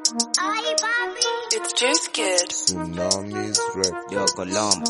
It's Juice Kid. Tsunamis rap. Yo Colombo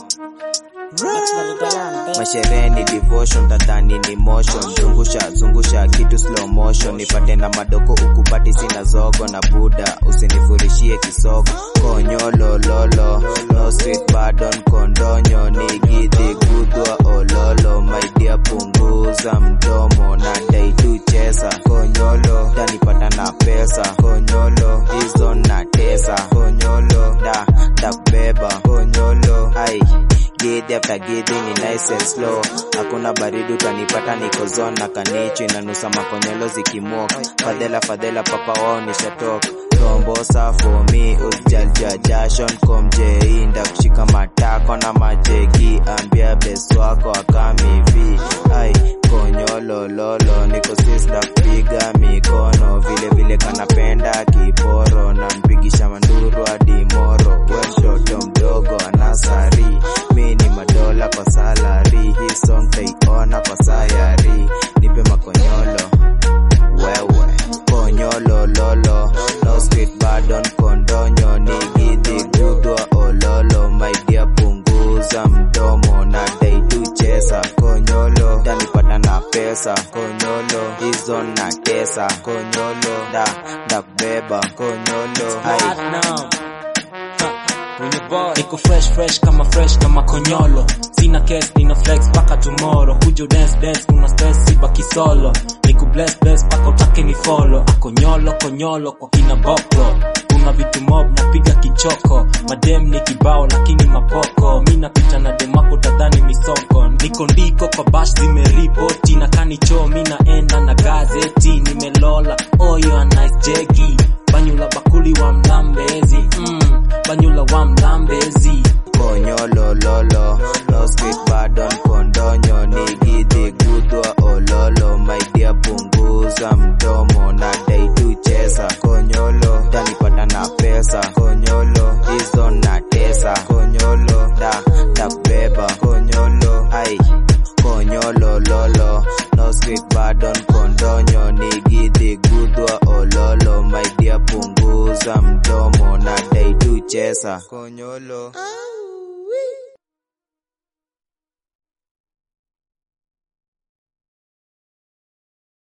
Masherehe masherehe ni devotion tadhani ni motion zungusha zungusha kitu slow motion nipate na madoko ukupati sina zogo na buda usinifurishie kisogo konyolo lolo no street pardon kondonyo nigidhi gudwa ololo maidia punguza mdomo na dai tu chesa konyolo tanipata na pesa konyolo hizo na tesa konyolo da takubeba konyolo ai Gidhi after gidhi ni nice and slow hakuna baridi utanipata niko zone na kanichi inanusa makonyolo zikimok fadhela fadhela papa wao nishatok rombosa for me usjalja jashon komjei ndakushika matako na majegi ambia best wako akamivi ai konyolo lolo niko sista kupiga mikono vile vile kanapenda kiporo na mpigisha manduru hadi moro we mtoto mdogo anasari mi ni madola kwa salari hii song taiona kwa sayari nipe makonyolo wewe konyolo lolo no street pardon kondonyo nigidhi gudwa ololo maidia punguza mdomo na dai tu chesa konyolo tanipata na pesa konyolo hizo na tesa konyolo da ndakubeba konyolo ai Platinum. Ha, Wenye boy. Niko fresh fresh kama fresh kama konyolo sina case nina flex paka tomorrow kujo dance dance kuna stress sibaki solo niku bless bless paka utake ni follow akonyolo konyolo kwa kina bokro kuna vitu mob napiga kichoko madem ni kibao lakini mapoko mi napita na demako tadhani misoko niko ndiko kwa bash zimeripoti na kanicho mi naenda na gazeti nimelola oyo a nice jegi banyula bakuli wa mlambezi mm, banyula wa mlambezi konyolo lolo no street pardon kondonyo nigidhi gudwa ololo maidia punguza mdomo na dai tu chesa konyolo tanipata na pesa konyolo hizo na tesa konyolo da takubeba konyolo ai konyolo lolo no street pardon kondonyo nigidhi gudwa ololo maidia punguza mdomo na dai tu chesa konyolo